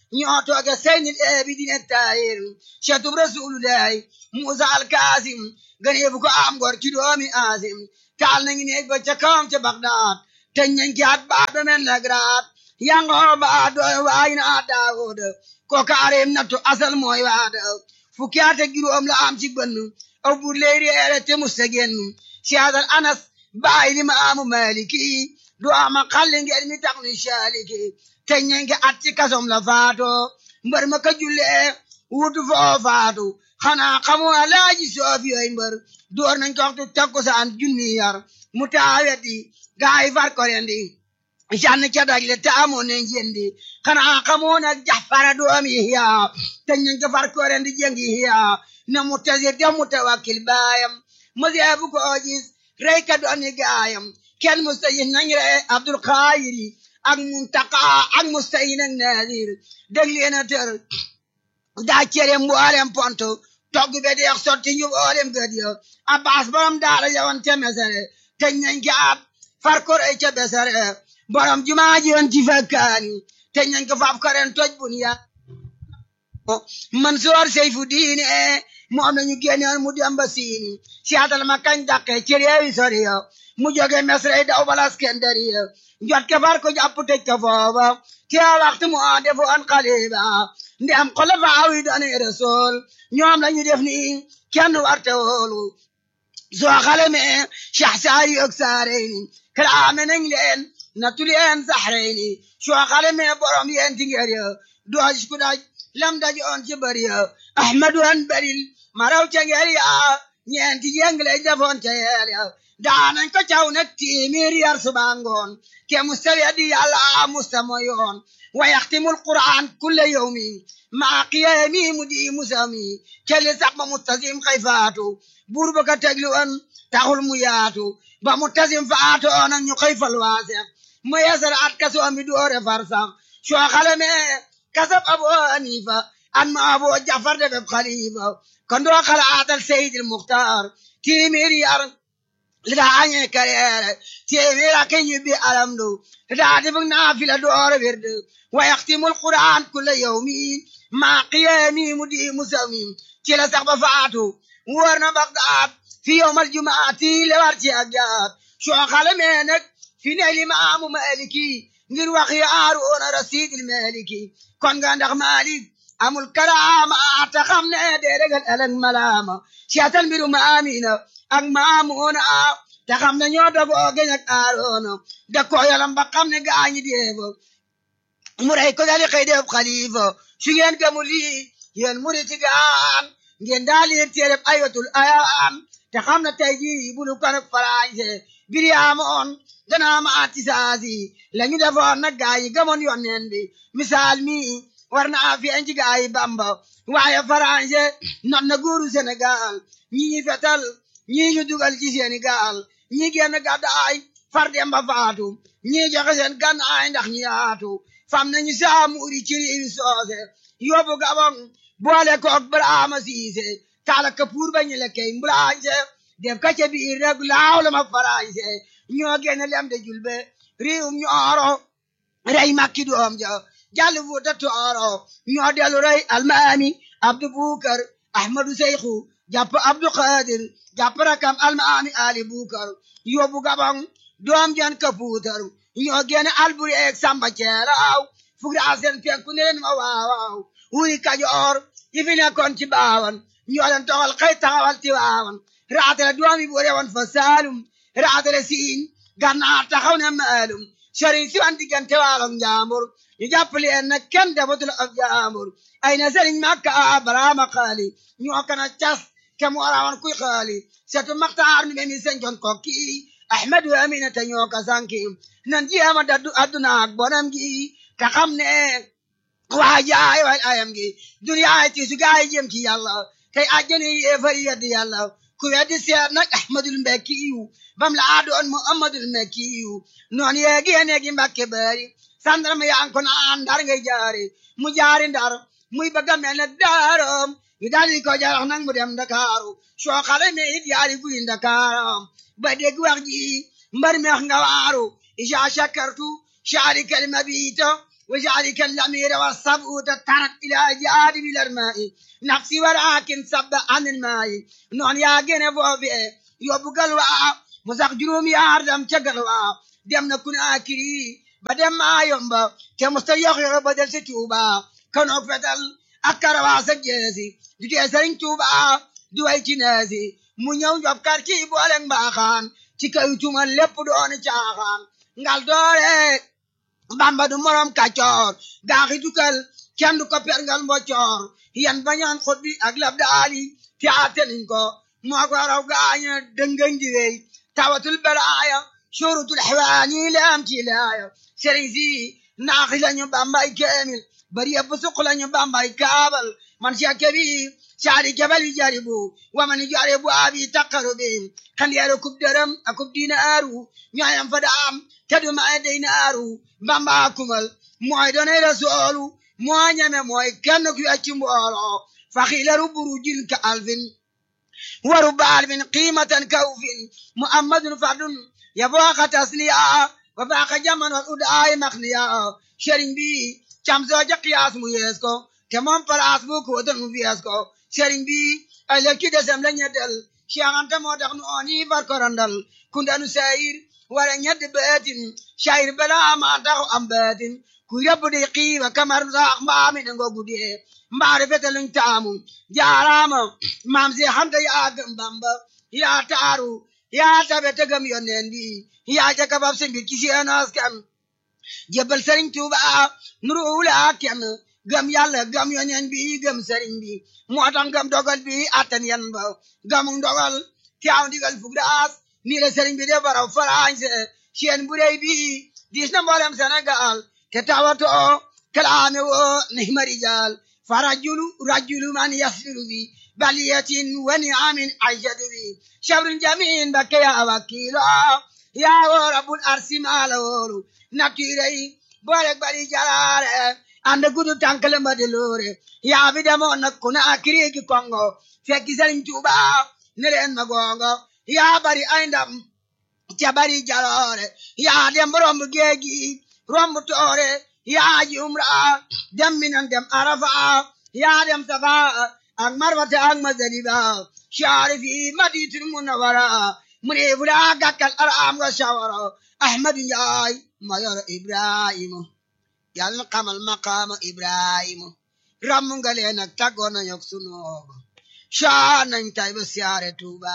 ñoo tooge seynil eebi dine taayir cetub rasulullahi musa alkaasim ganeebu ko am gor ci doomi aasim taal nañu neeg ba ca kawam ca bagdaad teñ nañ ki at baat ba men lagraat yangoo baat dooy waayina a daawuda ko kaareem nattu asal mooy waada fukki at ak juróom la am ci bënn aw bur ley reere te musta génn siyaadal anas baay li ma amu maliki du ama xalli ngeen mi tax ni saaliki teñ nañ ki at ci kasom la faato mbër ma ka jullee wutu foo faatu xanaa xamoo alaaji soofi yooyu mbër door nañ ko waxtu takkusaan junni yar mu taaweti gaay far ko rendi jann ca dagle te amoon nañ jendi xanaa xamoo nag jaxfara doomi hiya teñ nañ ko far ko rendi jengi hiya na mu tasir te mu tawakkil baayam mu seebu ko gis rey ka dooni gaayam kenn mustayin nañ re abdul xaayiri ak muntaka ak mustayin ak nadir dégg leen a tër daa cere mboolem ponto togg be deex sotti ñu mboolem gëd yo abbas borom daara yawan te mesere teñ nañ ki ab far ko rey ca besere borom jumaa ji yoon ci fakkaani teñ nañ ko faaf karen toj bun ya Mansoor Seyfu diine moom nañu génnoon mu dem ba siini siyaatal ma kañ dàqe ci réewi sori yo mu jóge mesre daw bala Iskandari yo jot ke far ko jàpp tëj ko foofa te waxtu mu defoon xaliba ndem xulafaa yi doon rasul ñoom lañu def ni kenn warte woolu soo xalame Cheikh Saari ak Saareyni kalaame nañ leen nattu leen Saxreyni soo xalame borom yeen ti ngeer ya dooj ku daj lam daj on ci bari ya Ahmadu an baril maraw ca ngeer ya ñeenti jeng lay defoon ca yeel ya daanañ ko caw nag tiimir yar suba ngoon ke mustawi di yàlla musta moyoon wa yaxtimul qur'an kulle yawmi maa qiyaami mu di musami kelli sax ba mustasim xay faatu buur ba ka teglu an taxul mu yaatu ba mustasim faatu onan ñu xëy fal waasex mu yasar at kaso mi doore far sax soo xalame kasab abu hanifa an ma abu jafar de beb xalifa kon doo xalaatal seydil muxtaar tiimir yar lida anye karere tiemira ke nyubi alamdu lida adibung nafila door wirdu wa yaxtimul quran kulla yawmi ma qiyami mudi musawmi ci la sax ba faatu war na bagdaad fi yawmal jumaati le war ci agjaat soo xale mee nag fi ne limaamu maliki ngir wax yaaru ona rasidil maliki kon nga ndax malik amul karaama ta xam ne de regal ëllëg malaama siyatal mbiru maamina ak maamoona te xam ne ñoo dogoo geñ ak aaroona da ko yalam ba xam ne gaañi deebo mu rey ko dali xëy def xalifa su ngeen gëmu lii yéen muriti gaan ngeen daal leen téereb ayatul ayaan te xam ne tey jii bulu kan ak farañse biri amoon danaa ma ati saasi la ñu defoon nag gaa yi gëmoon yonneen bi misaal mi war naa feeñ ci gaa yi bamba waaye farañse not na góoru Sénégal ñi ñi fetal ñii ñu dugal ci seeni gaal ñii génn gàddaay far dem ba faatu ñii joxe seen gànnaay ndax ñi yaatu fam nañu saamuuri ci réewi soose yóbbu gabon boole koog Brahma Siise taala kapuur ba ñu lekkee mbulaañse def ka ca biir rek laaw la ma farañse ñoo génn lem de julbe réewum ñooro rey makki doom ja jàll fuuta tooro ñoo dellu rey almaami abdu bukar ahmadu seyxu jàpp abdu qadir jàpp rakam almaami ali bukar yóbbu gabon doom jan kapuutar ñoo génn alburi eeg samba ceeraaw fugra seen penku ne leen ma waawaaw wuri kajoor yi fi nekkoon ci baawan ñoo leen toxal xëy taxawal ci waawan raatale doomi bu rewoon fa saalum raatale siin gannaar taxaw ne maalum sëriñ si wan diggante waalom njaambur ñu jàpp leen nag kenn defatul ab jaambur ay na sëriñ makka baraama xaali ñoo kana cas ke mu warawan kuy xaali setu maxtaar nu memi senjon kokki ahmadu amina te ñoo ka sanki nan jiyama daddu adduna ak bonam gi te xam ne waa jaay waay ayam gi duniyaay ti su gaay jëm ci yàlla tey àjjani yéefari yeddi yàlla ku weddi seet nag ahmadul mbekki yu bam la adoon muhammadul mbekki yu noon yeegi yeneegi mbakke bari sandarma yaan ko naan ndar ngay jaari mu jaari ndar muy bëgga mel ne daaram ñu daldi ko jarax nag mu dem ndakaaru soo xale me it yaari guy ndakaaram ba dégg wax ji mbar meex nga waaru isa shakartu shaari kalima biito وجعلك الأمير والصبؤ تترك إلى جانب الأرماء نفسي ولكن صب عن الماء نون يا جنب وفي يوبو قلوا مساق جروم يا عردم تقلوا دم نكون آكري بدم ما يومبا كمستيخ بدل ستوبا كانوا فتل أكروا سجيسي دي سرين توبا دوي تنازي mu ñëw njob kar ci boole mbaaxaan ci kaw tuma lépp doon caaxaan ngal doore bamba du morom kàccoor gaaxi dukal kenn du ko perngal mboccoor yan bañaan xot bi ak lab daali te ateniñ ko moo ko raw gaaña dëngañ di wey tawatul balaaya shurutul xewaani leam ci laaya sëriñ si naaxi lañu bambay keemil bari yëpp suq lañu bambay kaabal man siya bi شعري جبل يجاربو ومن يجاربو أبي تقربين كان يارو درم أكب دينارو نعم فدام كدو ما دينارو بامبا كمل موي دوني رسولو موي نعم موي كان كي أتشمو فخيل ربرو جيل كألفين ورب ألف قيمة كوف محمد فرد يبوخ تسليا وباق جمن والأدعاء مخنيا شرين بي كم زوجة قياس ميسكو كمان پلاس بو کو دن ویاس کو sëriñ bi ëllëg desem la ñeddal Cheikh Anta moo tax nu ooni far korandal kundanu sayir wala ñedd beetin sayir bala ma taxu am beetin ku yóbbu di xiiba kamar sax mbaami ne ngogu dee mbaari fete luñ taamu jaaraama maam si xanta yaa gëm bamba yaa taaru yaa tabe te gëm yonneen bi yaa ca kabab si mbir ci seen askan jébbal sëriñ Tuuba nuru wula kenn gëm yàlla gëm yoneen bi gëm sëriñ bi moo tax gëm dogal bi attan yan ba gëmu dogal teew ndigal fug daas nii la sëriñ bi de baraw farañse seen bu rëy bi diis na mboolem Sénégal te tawatoo kalaame woo nihma rijal fa rajulu rajulu man yasbiru bi baliyatin wa niamin aishadu bi shabrun jamin bakke ya wakilo ya wo rabbul arsi maala woolu nattiray boole bari jalaare ande gudu tankale ma de loore yaa fi demoon nag ku na akiriki kongo fekki sëriñ Tuuba ne leen ma gongo yaa bari ay ndam ca bari jaloore yaa dem romb géeji romb toore yaa ji umra dem minan dem arafa yaa dem safa ak marwata ak mazaliba shaari fi maditul munawara mu ne fu daa gàkkal araam nga shawara ahmadu njaay ma yor ibrahima yàlla xamal maqaama ibrahima ramm nga leen ak tàggoon nañu ak sunooba shaa nañ tay ba siyaare tuuba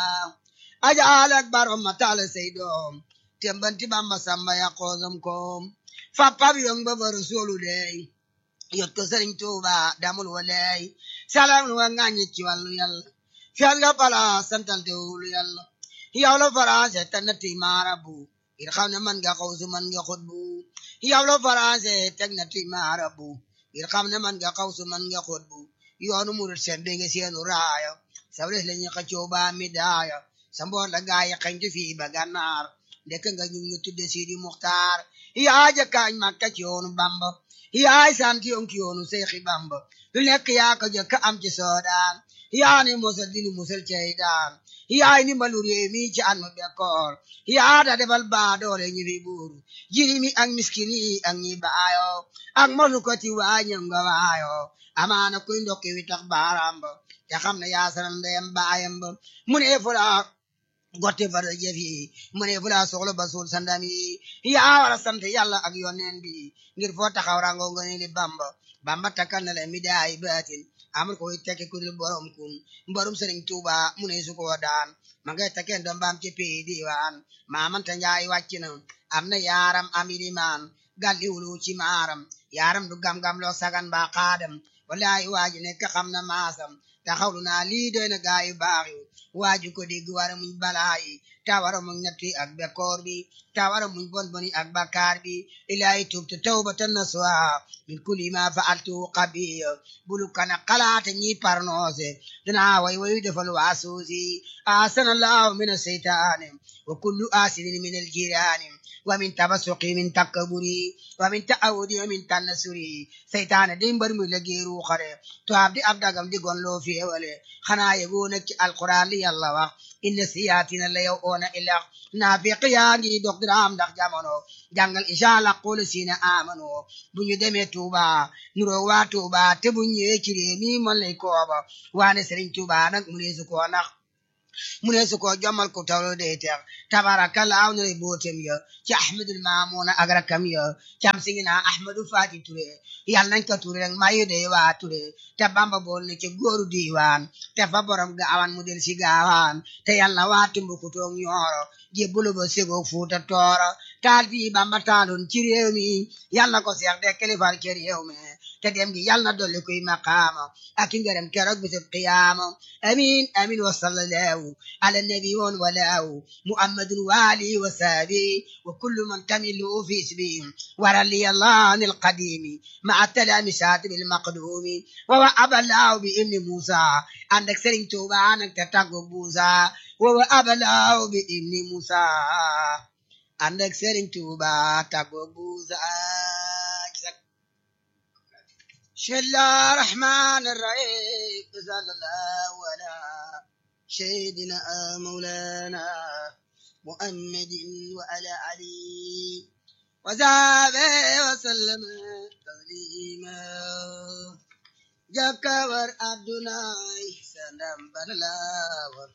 ajaal ak barom ma taale say doom tembanti bamba samba ya koosam koom fappab yong ba ba rasulu dey yot ko sëriñ tuuba damul wa dey salam wa ŋàññi ci wàllu yàlla fiyal nga pala santal te wulu yàlla yow la faransé tannati maarabu ngir xam ne man nga xawsu man nga xutbu yow la faransé teg na ti maarabu ngir xam ne man nga xawsu man nga xutbu yoonu murit seen bi nga seenu raaya sabres la ñu xëccoo ba mi daaya sa mboor la gaa yi xañtu fii ba gànnaar ndekk nga ñu ngi tudde Sidi Muxtaar yaa jëkkaañ Makka ci yoonu Bamba yaay sant yoon ki yoonu Seexi Bamba lu nekk yaa ko jëkk am ci soodaan yaa ni musal dinu musal cey daan yaay ni mbalu réew mi ci an mu bekkoor yaa da defal baa doole ñi fi buuru jiri mi ak miskin yi ak ñi baayo ak mosu ko ti waañam nga waayo amaana kuy ndokki wi tax baaraam ba te xam ne yaa sanal ndeyam baayam ba mu ne fula gotte fara jëf yi mu ne fula soxla ba suul sandam yi yaa war a sant yàlla ak yoneen bi ngir foo taxaw rango nga ni li bamba bamba takkal na la mi daay baatin amul ko tekki ku dul borom kun mborum sëriñ tuuba mu ne su ko daan ma ngay takkeen doom baam ci pii diwaan maamanta njaay wàcc na am na yaaram am ilimaan galli wulu ci maaram yaaram du gam-gam loo sagan ba xaadam wallahi waaji nekk xam na maasam taxawlu naa lii doy na gaa yu baax yi waaju ko dégg wara muñ balaa yi ta wara muñ ñetti ak bekkoor bi ta wara muñ bon boni ak bakkaar bi ilaahi tubtu tawbatan nasuha min kulli ma fa'altu qabiya bulu kana xalaate ñi parnoose danaa way wayu defal waasuusi asanallahu min aseytaani wa kullu asidin min aljiraani wa min tabasuqi min takkaburi wa min ta'awudi wa min tannasuri seytaane day mbar mu liggéeyu xare to abdi abdagam di gon loo feewale xanaa yegoo nag ci alquran li yàlla wax inna siyaatina la yow oona ilax naafiq yaa ngi dog diraam ndax jamono jàngal incha allah xoolu siina amano bu ñu demee Touba nuroo waa Touba te bu ñëwee ci réew mi mën lay kooba waane Sëriñ Touba nag mu neesu koo nax mu neesu koo jommal ko tawlo day teex tabarakallah na lay bootem ya ci ahmadul maamuna ak rakam ya cam si ngi naa ahmadu fati ture yàlla nañ ko ture rek mayu day waa ture te bamba bool ne ci góoru diiwaan te fa borom gaawaan mu del si gaawaan te yàlla waa tumbuku toog ñooro jébbulu ba segoo fuuta tooro taal fii bamba taaloon ci réew mi yàlla ko seex de kilifal ci réew mi te dem gi yàlla na dolli kuy maqaama ak i ngërëm keroog bisub qiyaama amin amin wa sallallahu ala nabi woon walaaw muhammadun waali wa saabi wa kullu man tamilu fi isbi warali allah an alqadimi maa talamisati bilmaqdumi wa wa abalaaw bi ibni musa ànd ak sëriñ tuuba nag te tàggu buusa wa wa abalaaw bi ibni musa ànd ak sëriñ tuuba tàggu buusa بسم الله الرحمن الرحيم صلى الله على سيدنا مولانا محمد وعلى علي وصحبه وسلم تسليما جكبر عبدنا سندم بلاور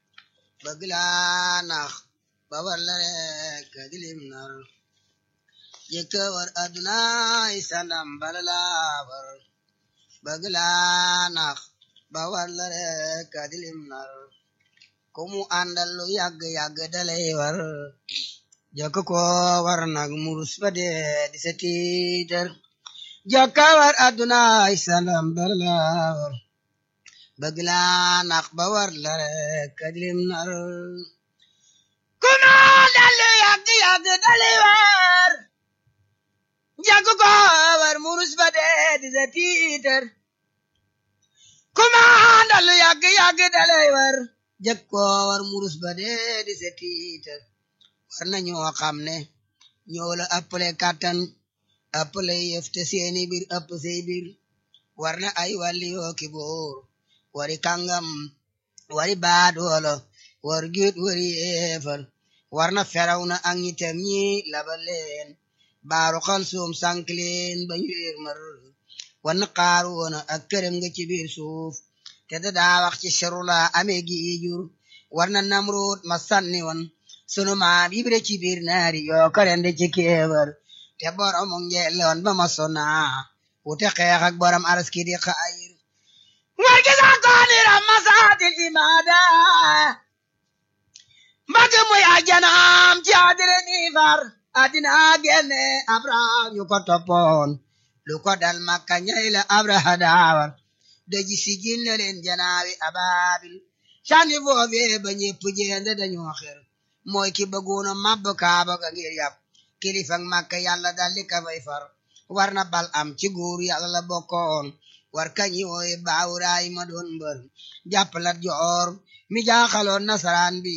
بغلانا بورلك دلمنر jëkkëwar aduna isandam balalawar bëgg laa nax ba war la rek adilim nar ku mu àndal lu yàgg yàgg dalay war jëkk ko war nag murus ba dee di sa tiitar jëkkëwar aduna isandam balalawar bëgg laa nax ba war la rek adilim nar ku mu àndal lu yàgg yàgg dalay war jàkk ko war murus ba dee di sa tiitar kumaandal lu yàgg yàgg dalay war jàkk ko war murus ba dee di sa tiitar war na ñoo xam ne ñoo la ëppale kàttan ëppale yëf te seeni biir ëpp say biir war na ay wàlli yoo ki boor wari kàngam wari baadoolo war giit wari yeefal war na feraw na ak ñitam ñi labal leen baaru xal suum sànk leen ba ñu réer mar wan xaaru woon ak këram nga ci biir suuf te da daa wax ci sharula amee gi jur war na namruut ma sànni woon sunu maam yibre ci biir naari yoo karende ci kéebar te borom ngeeloon ba ma sona wute xeex ak borom araski di xayir war gi sax koonira masaatil imaada mbagg muy ajanaam ci adire ni far adina genne abraham ñu ko toppoon lu ko dal makka ñay la abraha daawar daji sigil na leen janaawi ababil sànni foofee ba ñépp jeende dañoo xer mooy ki bëggoona mabb kaaba ga ngir yàpp kilifak makka yàlla daldi ka fay far war na bal am ci góor yàlla la bokkoon war kañi wooye baawuraay ma doon mbër jàppalat joor mi jaaxaloon nasaraan bi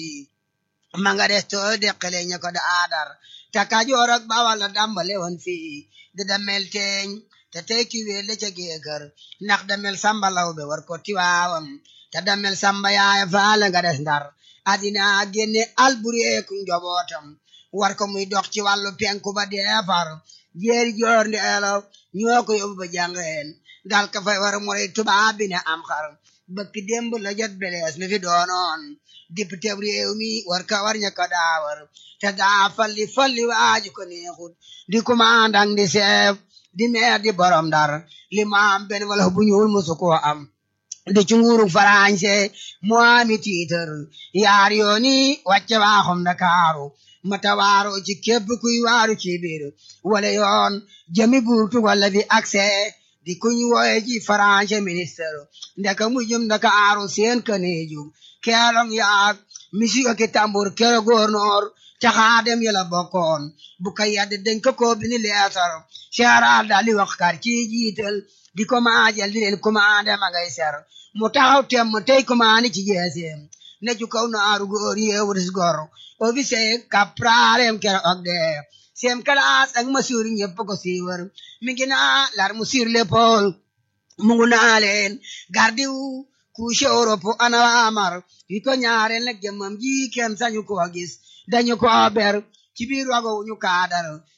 ma nga des too deqale ña ko da aadar te Kajoor ak Bawal la dàmbale woon fii di damel teeñ te tey ki wéel la ca géekër ndax damel samba law be war ko tiwaawam te damel samba yaaya faala nga des ndar adina génne albureeku njobootam war ko muy dox ci wàllu penku ba deefar jeeri joor ndi elo ñoo ko yóbbu ba jàngeen dal ka fay war moray tubaab bi ne am xar bëkk démb la jot belees mi fi doonoon député réew mi war ka war ña ko daawar te daa falli falli waaju ko neexut di commandant di chef di maire di borom dar li mu am benn wala bu ñuul musu koo am di ci nguuru farañse mu ami tiitar yaar yooni wàcce waaxum Ndakaaru mata waaro ci képp kuy waaru ci biir wala yoon jëmi burtu wala di accès di kuñ wooye ci farañse ministre ndeka mu jëm Ndakaaru seen kaneeju keelong yaag misi ki tambur kero gouverneur caxaadem yala bokkoon bu ka yadde dañ ko ko bini leetar seeraal daal di wax kar ci jiital di ko maajal di leen commandé ma ngay ser mu taxaw tem mu tey commandé ci jeeseem ne ju kaw naaru góor yeewuris gor officier kapraalem kero og de sem kalaas ak masuur ñëpp ko siiwar mi ngi naa lar mu sur l'épaule mu ngu naa leen gardiw couche Europe ana amar yi ko ñaareel nag jëmmam ji kenn sañu ko gis dañu ko ber ci biir wago ñu kaadar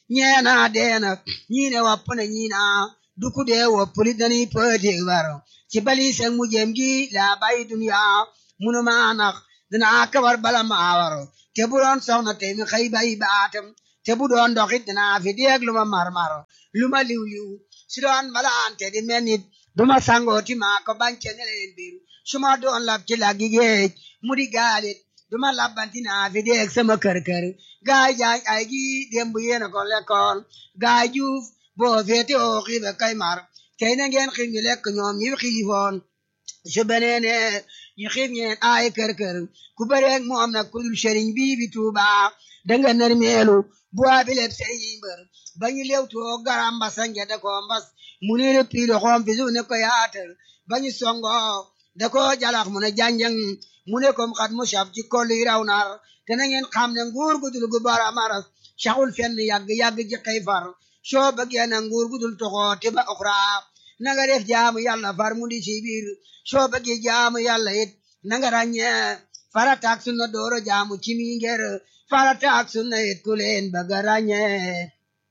ñee naa dee na ñii ne wopp na ñii naa du ku dee wopp li dañuy pëëteeg baro ci bali seg mu jëm gi laa bàyyi duniya munu maa nax dinaa kabar bala maa waro te bu doon soxna tey mi xëy bàyyi baatam te bu doon doxit dinaa fi deeg lu ma marmar lu ma liw liw si doon malaante di mel nit duma sangooti maa ko bance ne leen biir su ma doon lab ci laggi géej mu di gaalit duma labbanti naa fi deeg sama kër kër gaay jaay ay gi démb yéena ko lekkoon gaay juuf boo feete oo xiibe kay mar tey na ngeen xiif ñu lekk ñoom ñi xiifoon su beneene ñu xiif ñeen ay kër kër ku bëreeg moom nag ku dul sëriñ bii bi tuuba danga nar meelu bu abileb sëriñ mbër ba ñu lewtoo garam mbasa ngede ko mbas mu ne le piilo xoom fi su ne ko yaatal ba ñu songo da ko jalax mu ne janjang mu ne kom xat mu saf ci kolli raw nar te na ngeen xam ne nguur gu dul gu bara maras saxul fenn yàgg yàgg ji xëy far soo bëggee na nguur gu dul toxoo te ba oxra na nga def jaamu yàlla far mu di ci biir soo bëggee jaamu yàlla it na nga ràññee farataak sunna dooro jaamu ci mi ngir farataak sunna it ku leen bëgg a ràññee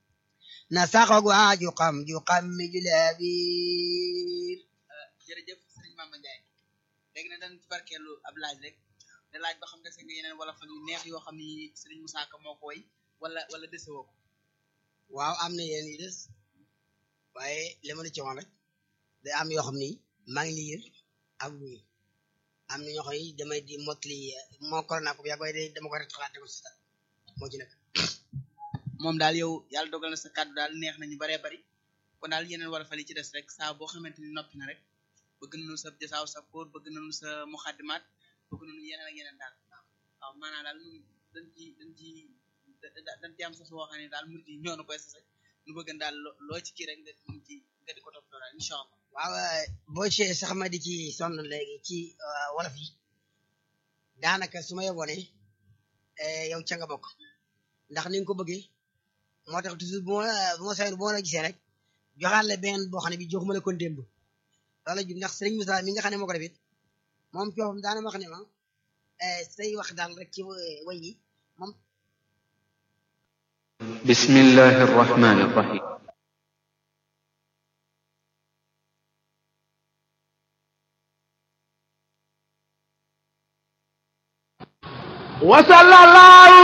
na saxoog waa ju xam ju xam mi ju lee biir jërëjëf sëriñ Mama Ndiaye léegi nag dañ ci barkeelu ab laaj rek te laaj ba xam dese nga yeneen wala fan yu neex yoo xam ni sëriñ Moussa Ka moo ko woy wala wala dese woo ko waaw am na yéen yu des waaye li ma la ci wax rek day am yoo xam ni maa ngi liir ak wuy am na ñoo xam ni damay di motli moo ko naa ko bu yàgg waaye day dama ko rek xalaat ko si sa moo ci nekk moom daal yow yàlla dogal na sa kàddu daal neex nañu baree bari kon daal yeneen wala fan yi ci des rek saa boo xamante ni noppi na rek bëgg nañu sa jasaaw sa kóor bëgg nañu sa muxaddimaat bëgg nañu yeneen ak yeneen daal waaw maanaam daal ñun dañ ci dañ ci dañ ci am sa soo xam ne daal murid yi ñoo na koy sase nu bëgg daal loo ci kii rek nga di ci nga di ko toppatoo daal incha allah waaw boo ci sax ma di ci sonn léegi ci wolof yi daanaka su ma yeboone yow ca nga bokk ndax ni nga ko bëggee moo tax toujours bu ma bu ma sayoon bu ma la gisee rek joxaat la benn boo xam ne bi joxuma la kon démb loolu jub ndax Serigne Moussa mi nga xam ne moo ko defit moom coofam daana ma wax ne ma say wax daal rek ci way yi moom بسم الله الرحمن الرحيم وصلى الله